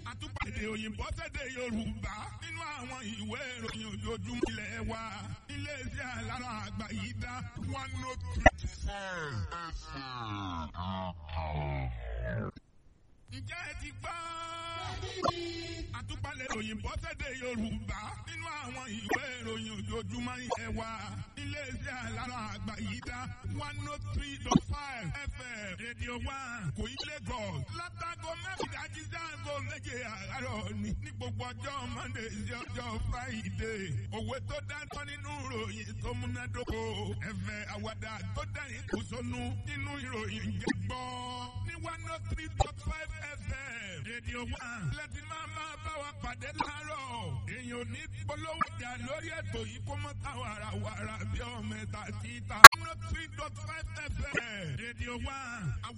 àtúpàdé òyìnbó sédè Yorùbá nínú àwọn ìwé ìròyìn ojoojúmọ́ ilẹ̀ wa iléeṣẹ́ alára àgbà yìí dá one note three ǹjẹ́ ẹ ti gbọ́? àtúpalẹ̀ òyìnbó sédè Yorùbá nínú àwọn ìwé ìròyìn ojoojúmọ́ ilẹ̀ wa iléeṣẹ́ alára àgbà yìí dá one oh three dot five FM rédíò one kò í Lagos látago mẹ́rìndínlájí sáàgó méje àárọ̀ ní ní gbogbo ọjọ́ Monday sí ọjọ́ Friday òwe tó dáńtọ́ nínú ìròyìn tó múnádóko ẹ̀fẹ̀ àwàdà tó dẹ̀yìn kò sónú nínú ìròyìn jẹ́ gbọ́ ní one oh three dot five FM rédíò one láti máa máa bá wa pàdé láàárọ̀ èèyàn ò ní polówó jà lórí ètò yìí kó mọ́ ta wàràwàrà bí ọmọ ẹ̀ta títà one oh three dot five FM rédíò one.